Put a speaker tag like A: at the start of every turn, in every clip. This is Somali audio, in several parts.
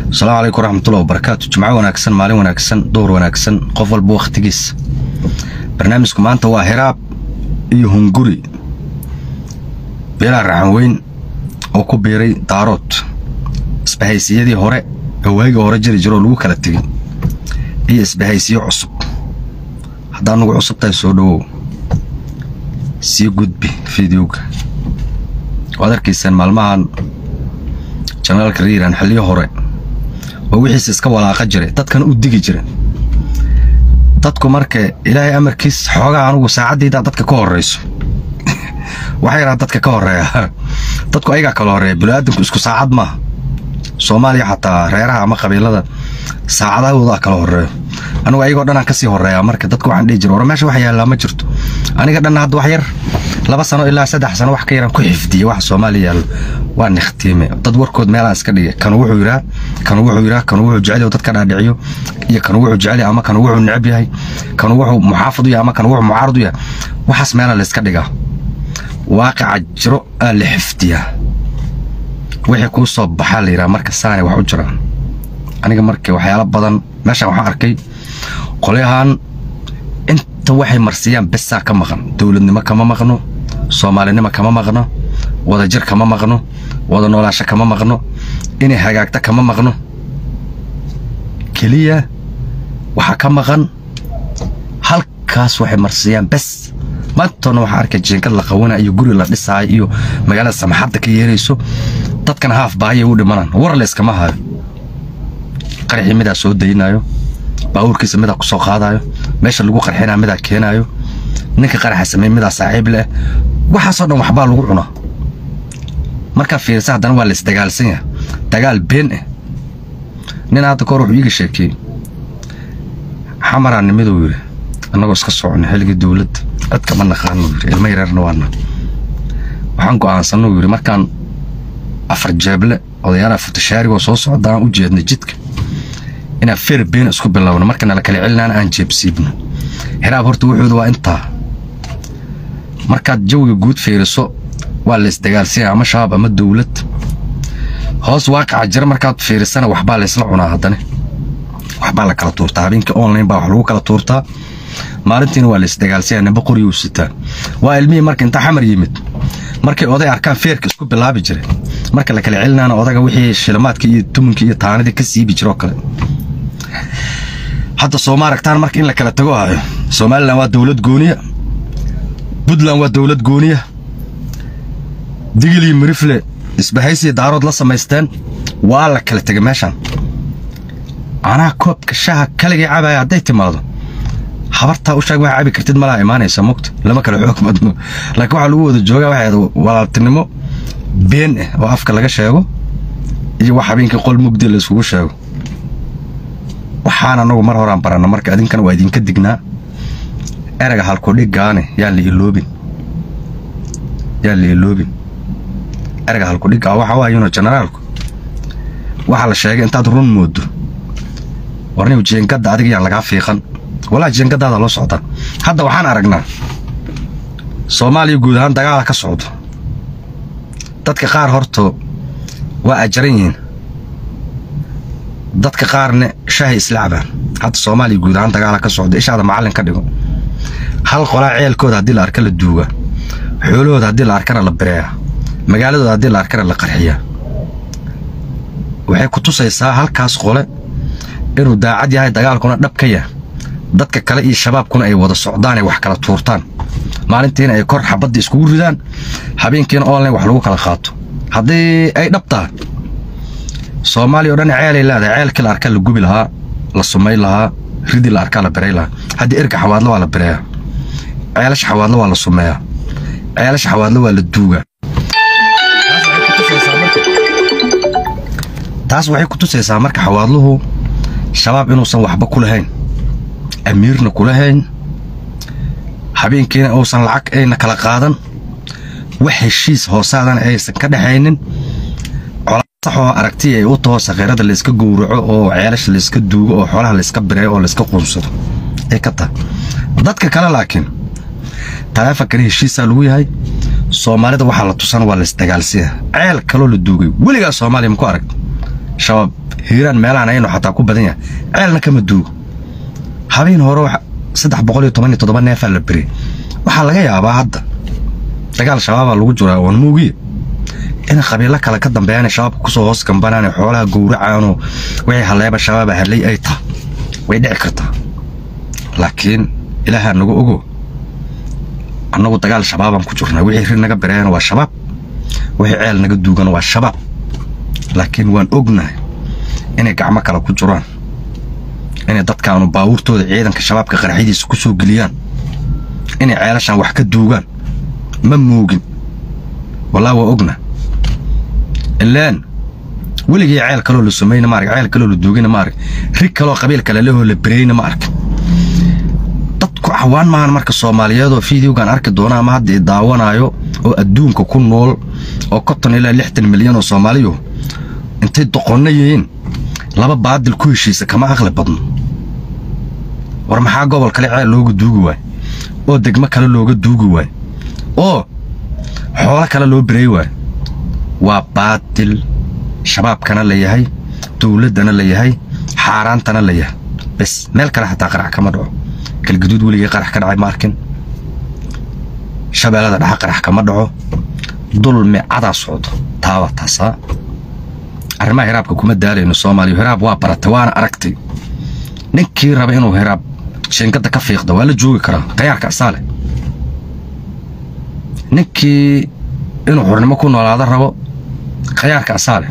A: asalaamu calaykum waraxmatullahi wabarakaatu jimco wanaagsan maalin wanaagsan duhur wanaagsan qof walba wakhtigiisa barnaamijku maanta waa hiraab iyo hunguri beelaa raxan weyn oo ku biiray daarood isbahaysiyadii hore oo waagii hore jiri jiroo lagu kala tegey iyo isbahaysiyo cusub haddaa nugu cusub tahay soo dhowow sii gudbi fideoga waad arkaysaan maalmahan janaalka riiran xilliyo hore oo wixiisa iska walaaqa jiray dadkana u digi jira dadku marka ilaahay amarkiis xoogaa anugu saacaddiidaa dadka ka horrayso waxaa yaraa dadka ka horreeya dadku ayagaa kala horreeya biniaadanku isku saacad maaha soomaaliya xataa reeraha ama qabiilada saacadahoodaa kala horreeyo anugu ayagoo dhanaan kasii horreeyaa marka dadku waxaan dhihi jira war meesha wax yaallaa ma jirto aniga dhanna hadda wax yar laba sano ilaa saddex sano wax ka yaraan ku xifdiyey waxa soomaaliya yaallo waa nikhtiime dad warkood meelaan iska dhigay kanu wuxuu yidhaa kanu wuxuu yidhaa kanu wuxuu jecel yahay dad ka dhaadhiciyo iyo kanu wuxuu jecel yahay ama kanu wuxuu necab yahay kanu wuxuu muxaafid u yahay ama kanu wuxuu mucaarad u yahay waxaas meelaa la iska dhigaa waaqica jiro aa la xifdiyaa wixii kuu soo baxaa la yidhaha marka saanay wax u jiraan aniga marka waxyaalo badan meeshaan waxaan arkay qolyahan inta waxay marsiyaan besaa ka maqan dowladnimo kama maqno soomaalinimo kama maqno wadajir kama maqno wada noolaasho kama maqno inay hagaagta kama maqno keliya waxaa ka maqan halkaas waxay marsiyaan bes maantoona waxaa arkay jiinkad la qawana iyo guri la dhisaayo iyo magaalada samaxadda ka yeerayso dadkana haaf baahiyay u dhimanaan war layskama hayo qaraxii midaa soo daynayo baabuurkiisa midaa ku soo qaadayo meesha lagu qarxinaa midaa keenaayo ninka qaraxa sameey midaa saaxiib leh waxaasoo dhan waxbaa lagu cunaa markaa fiirisa haddana waa laisdagaalsan yahay dagaal been ah nin hadda kahor wuxuu iiga sheekeeyey xamaraa nimiduu yidhi annagoo iska socona xilligii dowladda cid kama naqaanuu yidhi ilmo yareerna waana waxaan go'aansanuu yidhi markaan afar jeeble odayaalaha futashaarigoo soo socdaan u jeedna jidka inaan feer been isku bilowno markana la kala celinaan aan jeebsiibno hiraab horta wuxuuda waa intaa markaad jawiga guud fiiriso waa la isdagaalsanya ama shabaab ama dowlad hoos waaqaca jira markaad fiirisana waxbaa laysla cunaa haddane waxbaa la kala tuurtaa habeenkii online baa wax lagu kala tuurtaa maalintiina waa la isdagaalsanya nimba qoryuu sitaa waa ilmihii marka intaa xamar yimid markay oday arkaan feerka isku bilaabi jiray marka la kala celinaana odaga wixii shilimaadka iyo tumunka iyo taanadii ka siibi jiroo kale hadda sooma aragtaan marka in la kala tago hayo somalilan waa dowlad gooniya puntland waa dowlad gooniya digil iyo mirifle isbahaysiya daarood la samaysteen waa la kala tegay meeshaan anaa koobka shaha kaligay cabaya hadday timaado habartaa u sheeg waxaa cabi kartid malaa imaanaysa mugta lama kala xoog badno laakiin waxaa lagu wada joogaa waxay walaaltinimo been ah oo afka laga sheego iyo wax habeenkii qol mugdi la iskugu sheego waxaan anagu mar horaan baranna marka adinkana waa idinka dignaa erega halkudhigaane yaan la iloobin yaan la iloobin erega halkudhigaa waxa waayuno generaalku waxaa la sheegay intaad run moodo warniw jeengadda adiga yaan lagaa fiiqan walaa jeengadaada loo socdaa hadda waxaan aragnaa soomaaliya guud ahaan dagaala ka socdo dadka qaar horto waa ajaran yihiin dadka qaarna shaahay islacbaan hadda soomaaliya guud ahaan dagaala ka socdo ishaada macallin ka dhigo hal qolaa ceelkooda haddii la arka la duuga xoolahooda haddii la arkana la bireeya magaaladooda haddii la arkana la qarxiyaa waxay ku tusaysaa halkaas qole inuu daacad yahay dagaalkuna dhab ka yahay dadka kale iyo shabaabkuna ay wada socdaan ay wax kala tuurtaan maalintiina ay kor xabadda iskugu ridaan habeenkiina online wax lagu kala qaato haddii ay dhab tahay soomaaliya o dhan ceelay leedahay ceelkii la arkaa la gubi lahaa la sumay lahaa ridii la arkaa la biray lahaa haddii erga xawaadlo waa la bireeyaa ceelasha xawaadlo waa la sumeeyaa ceelasha xawaadlo waa la duugaa taas waxay ku tusaysaa marka xawaadluhu shabaab inuusan waxba ku lahayn amiirna ku lahayn habeenkiina uusan lacag ayna kala qaadan wax heshiis hoosaadana aysan ka dhexaynin colasaxoo aragtiya ay u taho sakhiirada layska gowraco oo ceelasha layska duugo oo xoolaha layska bireeyo oo layska quunsado ay ka tahay dadka kale laakiin taleefonkana heshiisaa lagu yahay soomaalida waxaa la tusan waa laysdagaalsiya ceel kaloo la duugay weligaa soomaaliya maku arag shabaab hiiraan meelahan aynu xataa ku badan yahay ceelna kama duugo habeen hore saddex boqol iyo toban iyo toddoba neefaa la beriyey waxaa laga yaabaa hadda dagaal shabaabaa lagu jiraa oon muugiye in qabiilo kale ka dambeeyaan shabaabka kusoo hoos gambanaan xoolaha gowracaanoo wixii haleeba shabaaba hadlay ay taha way dhici kartaa laakiin ilaahaa nagu ogo annagu dagaal shabaabaan ku jirnaa wixii rir naga bereeyana waa shabaab wixii ceel naga duugana waa shabaab laakiin waan ognahay inay gacmo kale ku jiraan inay dadkaanu baabuurtooda ciidanka shabaabka qaraxyadiisa ku soo geliyaan inay ceelashan wax ka duugaan ma moogin wallaa waa ogna ilaan weligii ceel kaloo la samayna ma arag ceel kaloo la duugina ma arag rig kaloo qabiil kale lehoo la bereyna ma arag dadku cawaan maahan marka soomaaliyeedoo fideogan arki doona ama hadda i daawanaayo oo adduunka ku nool oo konton ilaa lixdan milyan oo soomaaliyu intay doqonna yihiin laba baadil ku heshiisa kama aqli badno war maxaa gobol kale ceel looga duugi waay oo degmo kale looga duugi waay oo xoolo kale loo berey waay waa baadil shabaabkana la yahay dowladdana la yahay xaaraantana la yahay bes meel kale xataa qarax kama dhaco galgaduud weligii qarax ka dhacay ma arkin shabeellada dhexe qarax kama dhaco dulmi cadaa socdo taaba taasaa arrimaha hiraabka kuma daalayno soomaaliya hiraab waa baratay waana aragtay ninkii raba inuu hiraab jinkadda ka fiiqda waa la joogi karaa khayaarka asaale ninkii inuu xurnimo ku noolaado rabo khayaarka asaale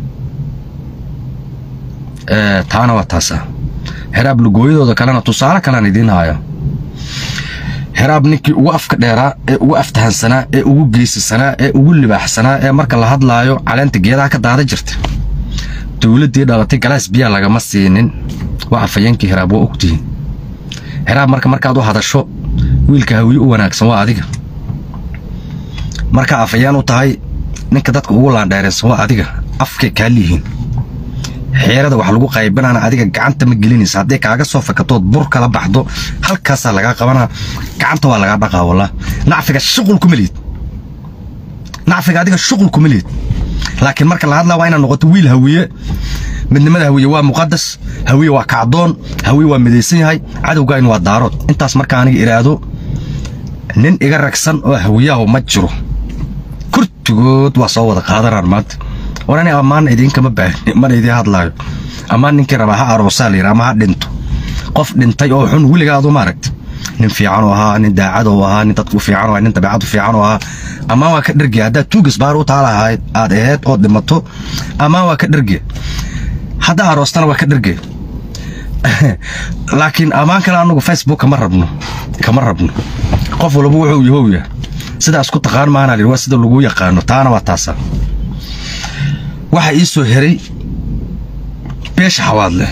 A: taana waa taasa hiraab lugooyadooda kalena tusaale kalean idiin haaya hiraab ninkii ugu afka dheeraa ee ugu aftahansanaa ee ugu geysasanaa ee ugu libaaxsanaa ee marka la hadlaayo caleenta geedaha ka daada jirta dowladdii dhalatay galaas biyaa lagama siinin waa afayeenkii hiraab waa ogtihiin hiraab marka markaad u hadasho wiilka hawiye u wanaagsan waa adiga markaa afayeen u tahay ninka dadka ugu laandheeraysan waa adiga afkay kaa liihiin xeerada wax lagu qaybinaana adiga gacanta ma gelinaysa hadday kaaga soo fakatood bur kala baxdo halkaasaa lagaa qabanaa gacanta waa lagaa dhaqaa wallah nacfiga shuqul kuma lihid nacfiga adiga shuqul kuma lihid laakiin marka la hadlaa waa inaad noqoto wiil hawiye midnimada hawiye waa muqadas hawiye waa kacdoon hawiye waa midaysan yahay cadowgaayn waa daarood intaas marka aniga idhaahdo nin iga ragsan oo hawiyahu ma jiro kurtigood waa soo wada qaadanaan maanta war ani ammaan idiinkama baahni mana idiin hadlaayo ammaan ninkii rabaa ha aroosaa layidhi ama ha dhinto qof dhintay oo xun weligaadu maaragta nin fiican oo ahaa nin daacad oo ahaa nin dadku fiican oo ahaa nin dabeecadu fiican oo ahaa ammaan waa ka dhergiya haddaad tuugas baar u taalahayd aad aheyd ood dhimato ammaan waa ka dhergiya haddaa aroostana waa ka dhergiya laakiin ammaan kale anugu facebook kama rabno kama rabno qof walba wuxuu yahow yahay sidaas ku taqaan maana layidhi waa sida lagu yaqaano taana waa taasa waxaa ii soo heray beesha xawaadle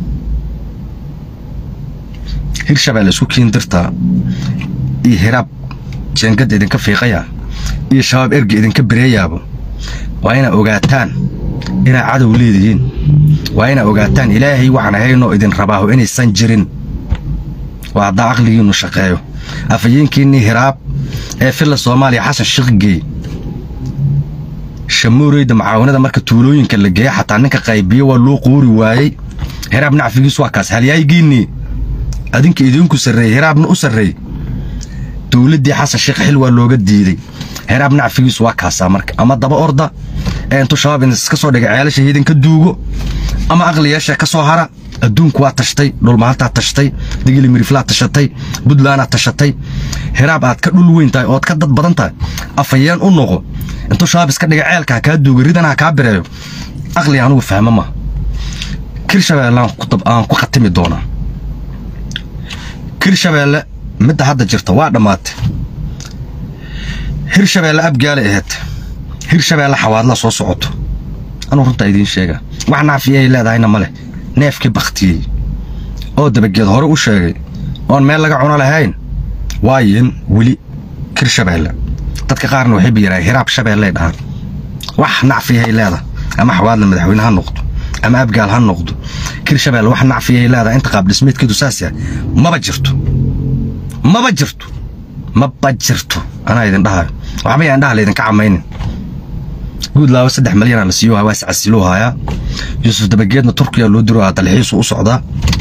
A: hirshabeelle isku kiindirtaa iyo hiraab jeengad idinka fiiqaya iyo shabaab erga idinka bereeyaabo waa inaa ogaataan inaa cadow leedihiin waa inaa ogaataan ilaahay waxaan ahaynoo idin rabaaho inaysan jirin waa haddaa aqligiinnu shaqeeyo afayeenkiinnii hiraab ee filla soomaaliya xasan shiqgeey shamuureyda macaawanada marka tuulooyinka la geeya xataa ninka qaybiyo waa loo quuri waayey hiraab nacfigiisu waa kaas halyaygiinnii adinka idinku sarreeyey hiraabna u sarreey dowladdii xasan sheekh xil waa looga diiday hiraab nacfigiisu waa kaasaa marka ama daba orda ee intuu shabaab iska soo dhigay ceelasha idinka duugo ama aqliyeesha ka soo hara adduunku waa tashtay dhulmaantaa tashtay digili miriflaa tashatay buntlandaa tashatay hiraab aad ka dhul weyn tahay ood ka dad badan tahay afayeen u noqo intuu shabaab iska dhiga ceelka ha kaa duuga ridan ha kaa bireeyo aqli anugu fahmo ma kirshabeellaan aan ku khatimi doonaa kirshabeelle midda hadda jirta waa dhammaatay hirshabeelle abgaale aheyd hirshabeelle xawaadla soo socoto anuu runtaa idiin sheega wax nacfiyay leedahayna ma leh neefkii bakhtiyey oo dabageed hore u sheegay oon meel laga cuno lahayn waayin weli kirshabeelle dadka qaarna waxay bayiraahay hiraab shabeelley dhahaan wax nacfiyahay leedahay ama xawaadla madaxweyne ha noqdo ama abgaal ha noqdo kirshabeelle wax nacfiyahay leedahay inta qaabdhismeedkeedu saas yahay maba jirto maba jirto maba jirto anaa idin dhahayo waxba yaan dhaha laydinka camaynin guudlaawo saddex malyanaa la siiyo waa iscasiluu hayaa yuusuf dabageedna turkiya loo diro aa dalxiisu u socdaa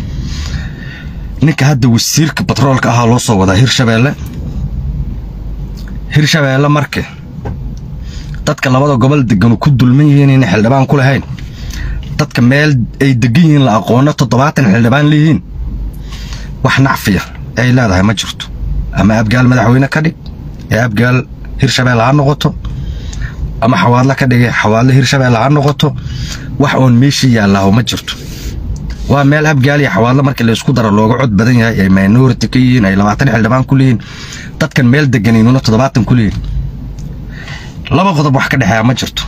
A: ninka hadda wasiirka batroolka ahaa loo soo wadaa hirshabeelle hirshabeelle marke dadka labada gobol deganu ku dulman yihiin inay xildhibaan ku lahayn dadka meel ay degan yihiin la aqoono toddobaatan xildhibaan leeyihiin wax nacfiya ay leedahay ma jirto ama abgaal madaxweyne ka dhig ee abgaal hirshabeelle ha noqoto ama xawaadle ka dhigay xawaadle hirshabeelle ha noqoto wax oon meeshii yaallaaho ma jirto waa meel abgaal iyo xawaadle markii la isku daro looga cod badan yahay ay minority ka yihiin ay labaatan xildhibaan ku leeyihiin dadkan meel deganiinuna toddobaatan ku leeyihin laba qodob wax ka dhexeeya ma jirto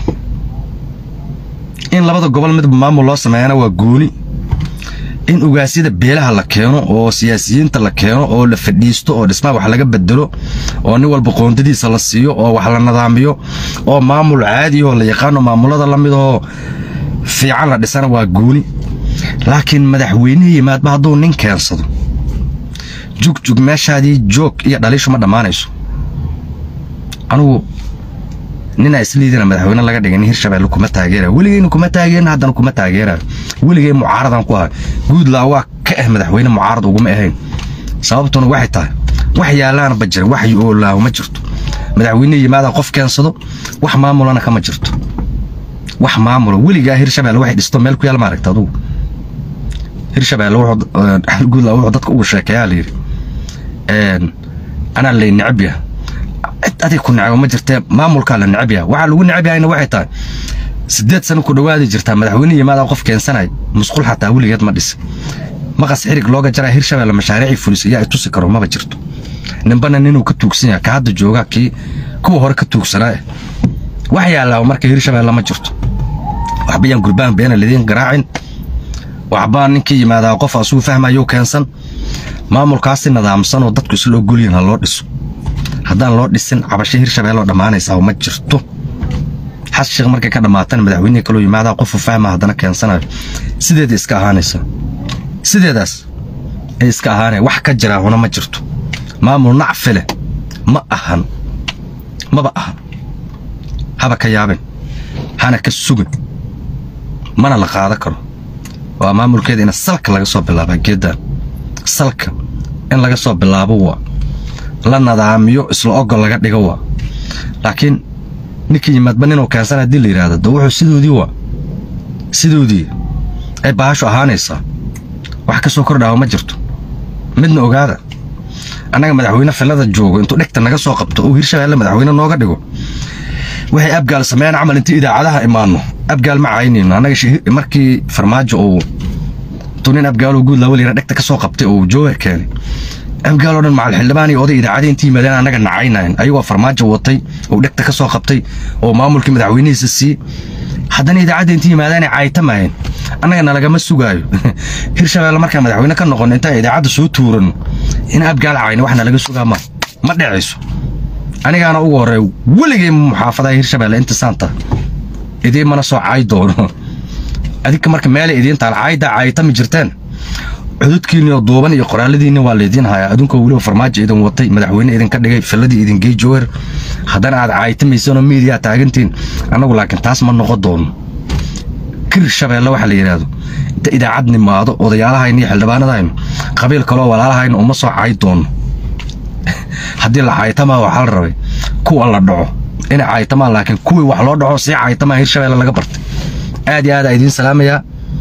A: in labada gobol midba maamul loo sameeyana waa gooni in ugaasyada beelaha la keeno oo siyaasiyiinta la keeno oo la fadhiisto oo dhismaha wax laga bedelo oo nin walba qoondadiisa la siiyo oo wax la nidaamiyo oo maamul caadi oo la yaqaano maamulada la mid oo fiican la dhisana waa gooni laakiin madaxweynihi yimaadba hadduu nin keensado jugjug meeshaadii joog iyo dhaliishu ma dhammaanayso anugu ninaa isliidina madaxweyne laga dhigay nin hirshabeelle kuma taageerayo weligeyna kuma taageerin haddana kuma taageerayo weligey mucaaradan ku ahay guudlaa waa ka ah madaxweyne mucaarad uguma ahayn sababtuna waxay tahay wax yaalaanba jirin wax oolaaho ma jirto madaxweyne yimaada qof keensado wax maamulana kama jirto wax maamula weligaa hirshabeelle waxay dhisto meel ku yaal maaragta adugu hirshabeelle guudlaa wuxuu dadka ugu sheekeeyaa layidhi anaa lay necab yahay cid adig ku necabo ma jirtee maamulkaa la necab yahay waxaa lagu necab yahayna waxay tahay sideed sano ku dhowaadi jirtaa madaxweyne yimaada qof keensanay musqul xataa weligeed ma dhisa maqas xirig looga jaraa hirshabeelle mashaariicii fulis ayaa tusi karo maba jirto ninbana ninuu ka tuugsan yahay ka hadda joogaa kii kuwa hore ka tuugsanaa wax yaallaa marka hirshabeelle ma jirto waxbayaan gurbaan beena lidiin garaacin waxbaa ninkii yimaadaa qof asugu fahmayo keensan maamulkaasi nidaamsan oo dadku isla ogolyihin ha loo dhiso haddaan loo dhisin cabasho hirshabeelloo dhammaanaysaa ma jirto xas sheekh markay ka dhammaatana madaxweynihii kaloo yimaadaa qofu fahma haddana keensanayo sideeda iska ahaanaysa sideedaas ay iska ahaanaya wax ka jiraa huna ma jirto maamul nacfi leh ma ahan maba ahan haba ka yaabin hana ka sugin mana la qaadan karo waa maamulkeeda in salka laga soo bilaaba geeddaan salka in laga soo bilaabo waa la nadaamiyo isla ogol laga dhigo waa laakiin ninkii yimaadba ninuu keensan haddii la yidhaahdo de wuxuu sidoodii waa sidoodii ay baashu ahaanaysaa wax ka soo kordhaaba ma jirto midna ogaada annaga madaxweyne fillada joogo intuu dhegta naga soo qabto uu hirshabeelle madaxweyne nooga dhigo waxay abgaal sameeyaan camal intii idaacadaha imaanno abgaal ma caynayno annaga markii farmaajo uu intuu nin abgaaloo guud laawal yara dhegta ka soo qabtay oo joohar keenay abgaaloo dhan macal xildhibaan iyo oday idaacadii intii yimaadeen annaga nacaynayn ayagoo farmaajo watay oo dhegta ka soo qabtay oo maamulkii madaxweynihiisa siiyey haddana idaacadda intii yimaadeen ay caytamayeen annaga nalagama sugaayo hirshabeelle markaan madaxweyne ka noqon intaan idaacadda soo tuuranno in abgaal cayna wax nalaga sugaa ma ma dhacayso anigaana ugu horey weligay muxaafadaha hirshabeelle inta saanta idiin mana soo caay doono adinka marka meelay idiin taal caaydaa caaytami jirteen cududkiinnioo duuban iyo qoraaladiinni waa laydiin hayaa adunkoo weliba farmaajo idin watay madaxweyne idinka dhigay filladii idin gey joower haddana aad caaytamaysanoo miidiyaa taagantiin annagu laakiin taas ma noqon doono kir shabeelle waxa la yidhaahdo inta idaacad nimaado odayaalahayna iyo xildhibaanadaynu qabiil kaloo walaalahayna uma soo caay doono haddii la caaytamaa waxaa la rabay kuwa la dhaco inay caaytamaan laakiin kuwii wax loo dhaco sii caaytamaa hirshabeelle laga bartay aad iyo aad aa idiin salaamayaa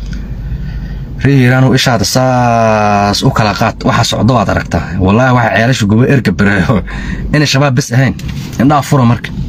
A: ree hiiraanu ishaada saas u kala qaad waxa socdo waad aragtaa wallaahi waxa ceelasha gubo erga bereeyo inay shabaab bes ahayn indhaha fura marka